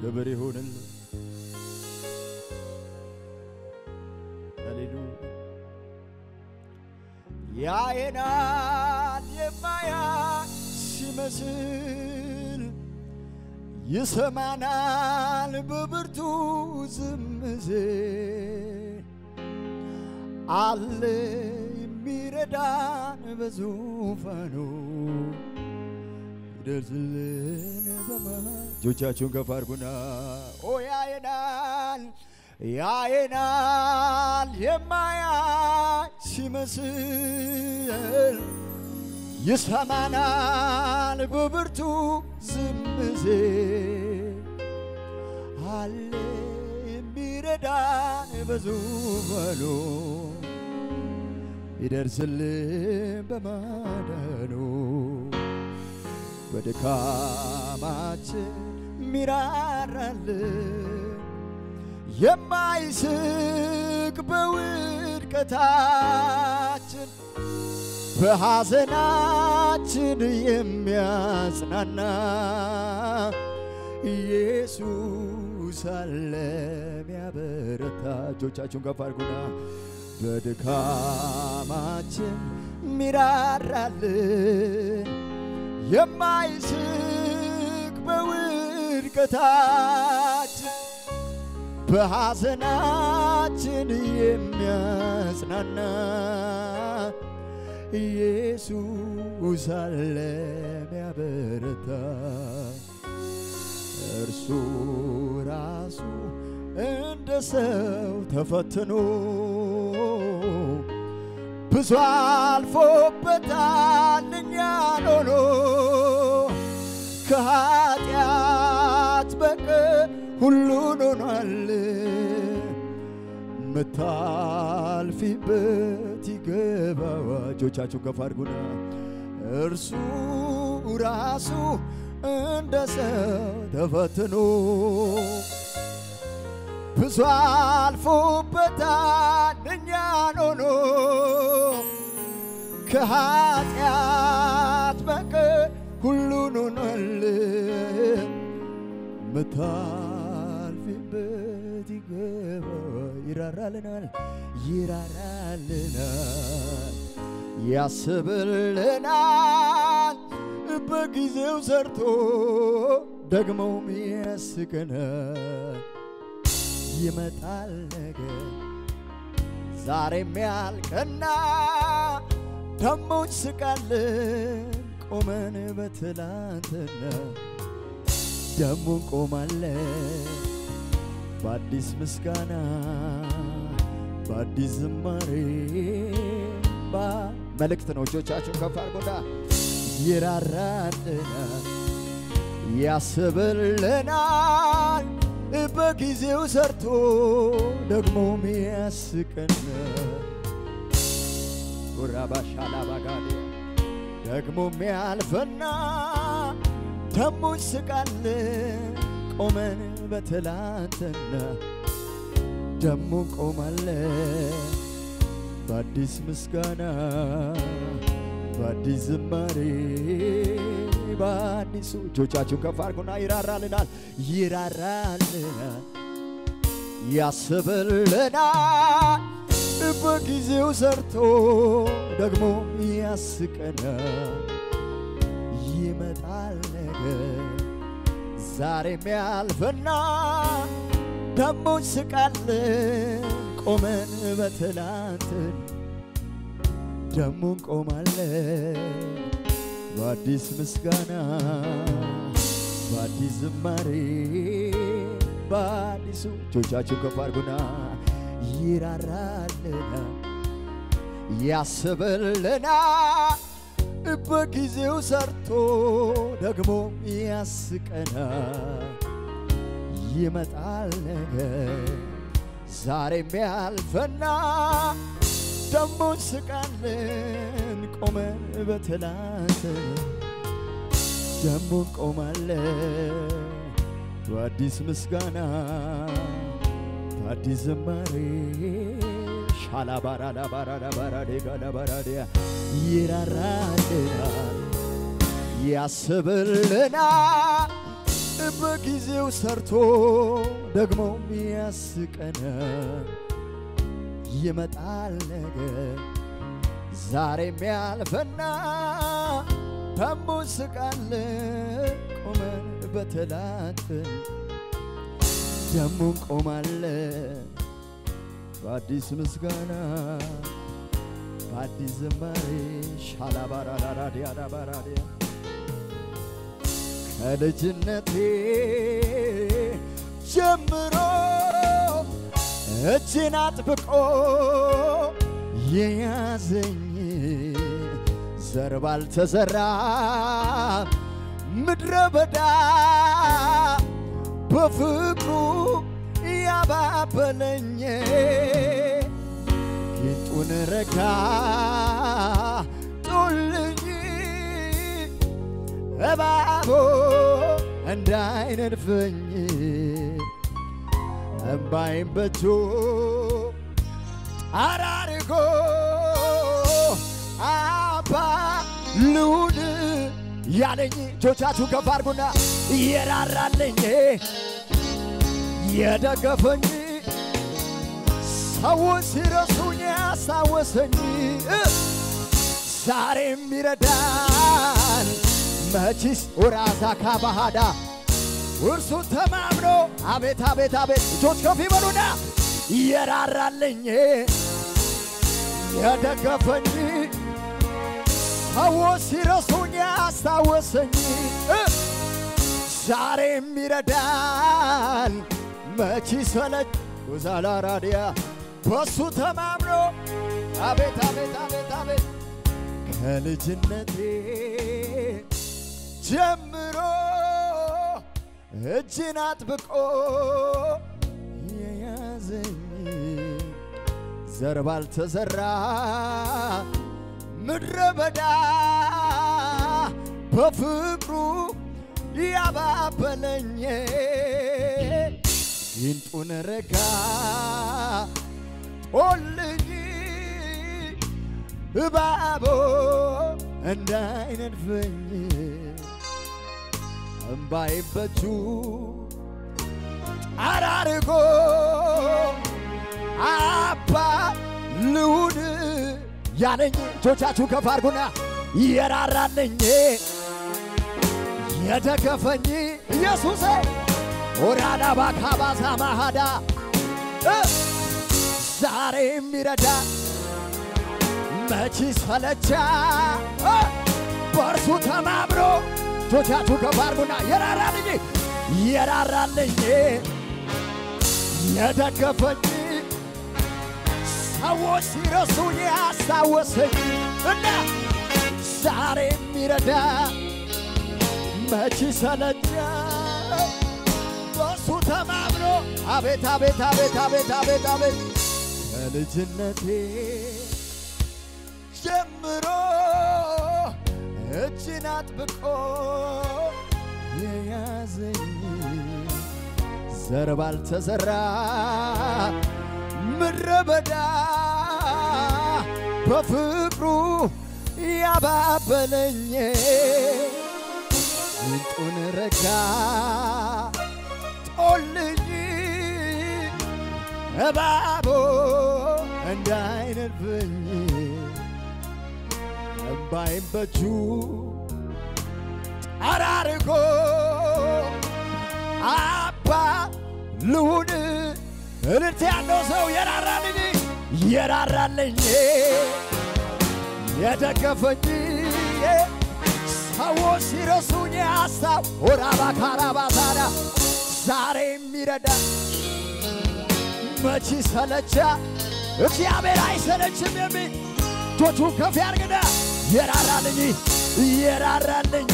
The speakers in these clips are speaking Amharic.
ክብር ይሁንልን። ሃሌሉያ ያየናል የማያይ ሲመስል ይሰማናል በብርቱ ዝም ሲል አለ የሚረዳን በዙፋኑ ይደርስልን በማ እጆቻችሁን ከፍ አድርጉና ኦ ያየናል ያየናል የማያይ ሲመስል ይሰማናል በብርቱ ዝም ሲል አለ የሚረዳን በዙፋኑ ይደርስልን በማዳኑ በድካማችን ሚራራልን የማይስቅ በውድቀታችን በሐዘናችን የሚያጽናና ኢየሱስ አለ ሚያበረታ። እጆቻችሁን ከፍ አድርጉና በድካማችን ሚራራልን የማይስቅ በውድቀታችን በሐዘናችን የሚያጽናና ኢየሱስ አለ ሚያበረታ እርሱ ራሱ እንደ ሰው ተፈትኖ ብዙ አልፎበታል እኛን ሆኖ ከኃጢአት በቀር ሁሉን ሆኗል ምታልፊበት ይገባዋ እጆቻችሁ ከፍ አድርጉና እርሱ ራሱ እንደ ሰው ተፈትኖ ብዙ አልፎበታል እኛን ሆኖ ከኃጢአት በቀር ሁሉን ሆኗል ምታልፊበት ይገባ ይራራልናል ይራራልናል ያስብልናል በጊዜው ሰርቶ ደግሞም ያስቀናል ይመጣል ነገር ዛሬም ያልቀና ደሞ ስቃለን ቆመን በትላንትና ደሞ እንቆማለን በአዲስ ምስጋና በአዲስ ዝማሬ መልእክት ነው። እጆቻችሁን ከፍ አድርጎና ይራራልናል ያስብልናል በጊዜው ሰርቶ ደግሞም ያስቀናል ጉራባሻላባጋዴ ደግሞም ያልፈና ደሞ ስቃለን ቆመን በትላንትና ደሞ ቆማለን በአዲስ ምስጋና በአዲስ ዝማሬ በአዲሱ እጆቻችሁን ከፍ አድርጉና ይራራልናል ይራራልናል ያስብልናል በጊዜው ሰርቶ ደግሞ ያስቀናል ይመጣል ነገር ዛሬም ያልፍና ደሞ ስቃለን ቆመን በትላንትን ደሞ እንቆማለን በአዲስ ምስጋና በአዲስ ዝማሬ በአዲሱ እጆቻችሁ ከፍ አድርጉና ይራራልናል ያስብልናል በጊዜው ሰርቶ ደግሞ ያስቀናል ይመጣል ነገር ዛሬም ያልፈና ደሞ ስቃለን ቆመን በትላንት ደሞ እንቆማለን በአዲስ ምስጋና በአዲስ ዝማሬ ሻላባራዳባራዳባራዴጋዳባራዲያ ይራራልናል ያስብልናል በጊዜው ሰርቶ ደግሞ የሚያስቀን ይመጣል ነገር ዛሬም ያልፈና ደሞ ስቃለ ቆመን በተላትን ደሞ እንቆማለ በአዲስ ምስጋና በአዲስ ዝማሬ ሻላባራራዲያዳባራዲያ ከልጅነቴ ጀምሮ እጅን አጥብቆ የያዘኝ ዘር ባልተዘራ ምድረ በዳ በፍቅሩ ያባበለኝ ጊንጡን ረጋ ጡልኝ እባቦ እንዳይነድፈኝ እምባይም በእጁ አራርጎ አባ ልሁን ያለኝ እጆቻችሁ ከፍ አድርጉና የራራልኝ የደገፈኝ ሰዎች ሲረሱኝ ያስታወሰኝ ዛሬም ይረዳል መቺስ ወራዛ ካባሃዳ እርሱን ተማምኖ አቤት አቤት አቤት እጆች ከፍ ይበሉና የራራልኝ የደገፈኝ ሰዎች ሲረሱኝ ያስታወሰኝ ዛሬም ይረዳል መቺ ሰለች ወዛላ ራዲያ በሱ ተማምኖ አቤት አቤት አቤት አቤት ከልጅነቴ ጀምሮ እጅን አጥብቆ የያዘኝ ዘር ባልተዘራ ምድረ በዳ በፍቅሩ ያባበለኝ ይንጡን ረጋ ጦልኝ እባቦ እንዳይነድፈኝ እምባይም በእጁ አራርጎ አባ ልሁን ያለኝ እጆቻችሁ ከፍ አድርጉና የራራልኝ የደገፈኝ ኢየሱሴ ኦራዳ ባካባዛ ማሃዳ ዛሬም ይረዳ መቺ ሰለቻ በእርሱ ተማምሮ እጆቻችሁ ከፍ አድርጉና የራራልኝ የራራልኝ የደገፈኝ ሰዎች ሲረሱኝ ያስታወሰኝ እና ዛሬ የሚረዳ መቺ ሰለቻ በሱ ተማምኖ አቤት አቤት አቤት አቤት አቤት አቤት ከልጅነቴ ጀምሮ እጅን አጥብቆ የያዘኝ ዘር ባልተዘራ ምድረ በዳ በፍቅሩ ያባበለኝ ይንጡን ረጋ ጦልኝ እባቦ እንዳይነድፈኝ እምባይም በእጁ ጠራርጎ አባ ልሁን እልልት ያለው ሰው የራራልኝ የራራልኝ የደገፈኝ ሰዎች ሲረሱኝ ሀሳብ ወራባ ካራባ ታዲያ ዛሬ የሚረዳ መቺ ሰለቻ እግዚአብሔር አይሰለችም የሚል እጆቹ ከፍ ያርግና የራራልኝ የራራልኝ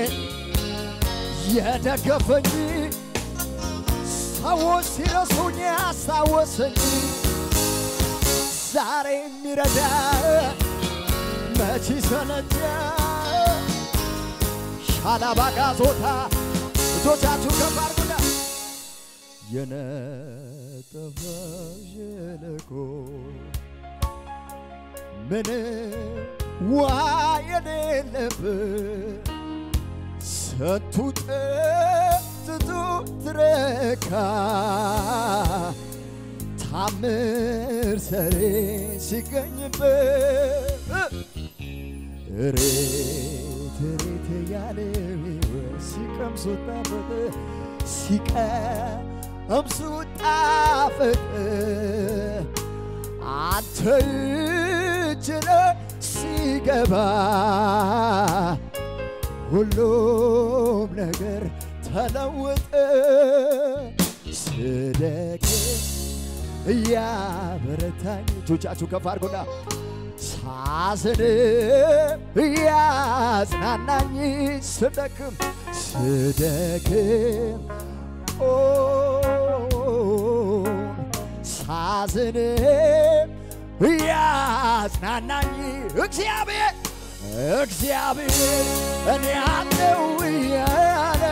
የደገፈኝ ሰዎች ሲረሱኝ ያስታወሰኝ ዛሬ የሚረዳ መቺ ሰለቻ ሻላባጋ ዞታ እጆቻችሁ ከፍ አድርጉና የነጠፈ ሸለቆ ምንም ውሃ የሌለበት ስንቱ ጥጥ በብዙ ትረካ ታምር ሰሬ ሲገኝበት ሬት ሬት ያለ ሲቀምሱ ጣፈጥ ሲቀምሱ ጣፈጥ አንተ እጅ ላይ ሲገባ ሁሉም ነገር ተለወጠ። ስደክ እያበረታኝ እጆቻችሁ ከፍ አድርጎና ሳዝን እያጽናናኝ ስደክም ስደክም ኦ ሳዝን እያጽናናኝ እግዚአብሔር እግዚአብሔር እኔ አለው እያለ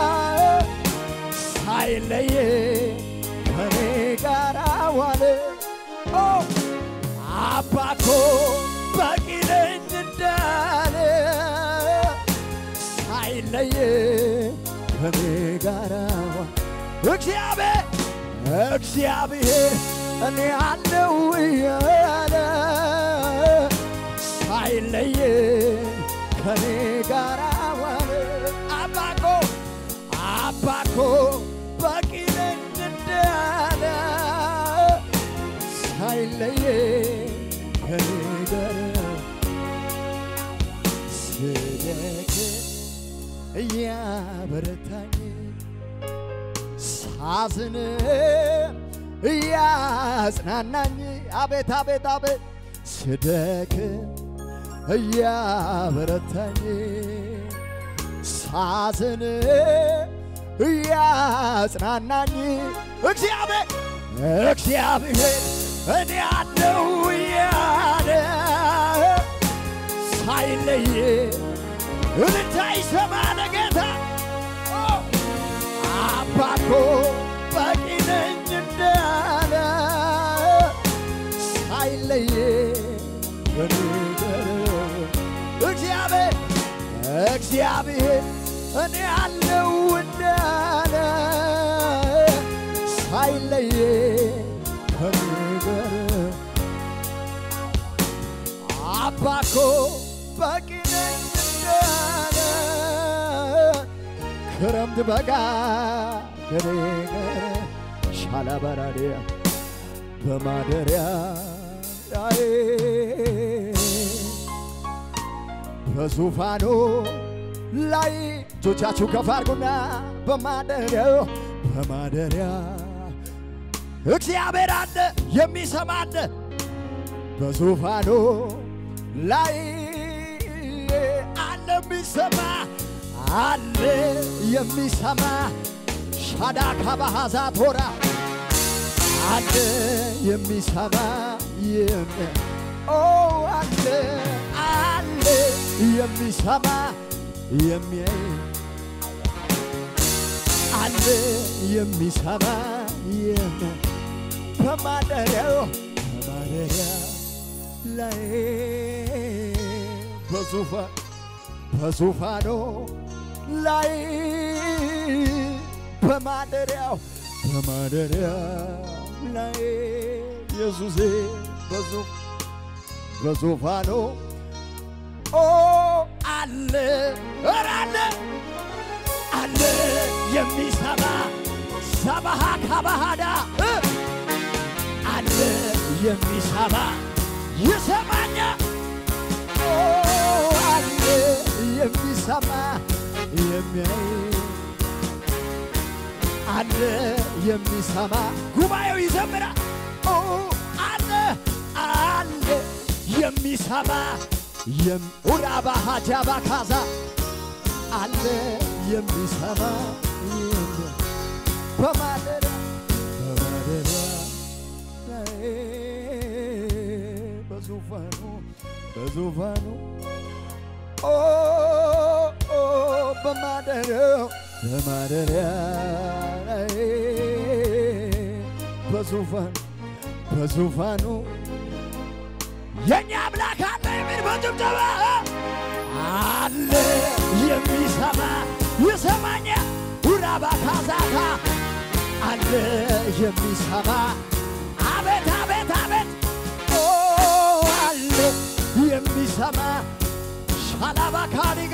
ሳይለየ ከኔ ጋር ዋለ። ኦ አባኮ በቂ ነኝ እንዳለ ሳይለየ ከኔ ጋር ዋለ። እግዚአብሔር እግዚአብሔር እኔ አለው እያለ ሳይለየ ከኔ ጋር ዋለ። አባኮ አባኮ በቂ ነኝ እንዳለ ሳይለየ ከኔ ጋር ስደክ እያበረታኝ ሳዝን እያጽናናኝ አቤት አቤት አቤት ስደክ እያበረታኝ ሳዝን እያጽናናኝ እግዚአብሔር እግዚአብሔር እኔ አለው እያለ ሳይለይ እልልታ ይሰማ ለጌታ አባኮ በቂ ነኝ እንዳለ ሳይለይ እግዚአብሔር እግዚአብሔር እኔ አለው እንዳለ ሳይለየ ከሚገር አባኮ በቂ ነኝ እንዳለ ክረምት በጋ ከኔ ጋር ሻላባራዲያ በማደሪያ በዙፋኑ ላይ እጆቻችሁ ከፍ አድርጉና በማደሪያው በማደሪያ እግዚአብሔር አለ የሚሰማ አለ በዙፋኑ ላይ አለ የሚሰማ አለ የሚሰማ ሻዳካ ባሃዛ ቶራ አለ የሚሰማ የሚ ኦ አለ አለ የሚሰማ የሚያይ አለ የሚሰማ የሚ በማደሪያው በማደሪያ ላይ በዙፋን በዙፋኑ ላይ በማደሪያው በማደሪያው ላይ ኢየሱሴ በዙ በዙፋኑ ኦ አለ ኧረ አለ አለ የሚሰማ ሰባሃ ካባሃዳ አለ የሚሰማ ይሰማኛ ኦ አለ የሚሰማ የሚያይ አለ የሚሰማ ጉባኤው ይዘምራል። ኦ አለ አለ የሚሰማ ኡራባ ሀጃባ ካዛ አለ የሚሰማ በማደሪያ በማደሪያ ላይ በዙፋኑ በዙፋኑ ኦ ኦ በማደሪያው በማደሪያ ላይ በዙፋን በዙፋኑ የኛ አምላክ አለ የሚል በጭብጨባ አለ የሚሰማ ይሰማኛ ውራባካ አለ የሚሰማ አቤት አቤት አቤት ኦ አለ የሚሰማ ሻላባ ካሊጋ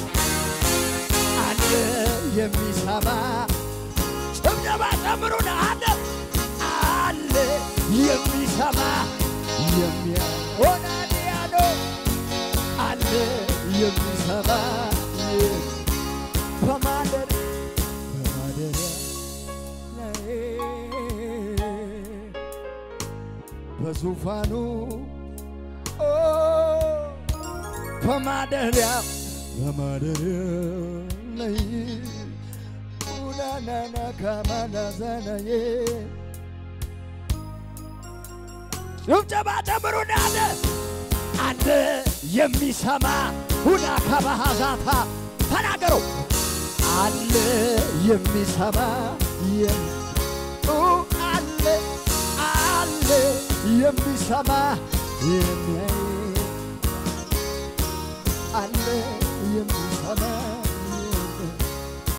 አለ የሚሰማ ጭብጨባ ጨምሩን አለ አለ የሚሰማ የሚሆናል ያለው አለ የሚሰማ በማደር በማደሪያ ላይ በዙፋኑ ኦ በማደሪያ በማደሪያ ላይ ኡናናና ካማናዛናዬ ጭብጨባ ጨምሩና አለ አለ የሚሰማ ሁና ከባሃዛታ ተናገሩ አለ የሚሰማ የም ኡ አለ አለ የሚሰማ የሚያይ አለ የሚሰማ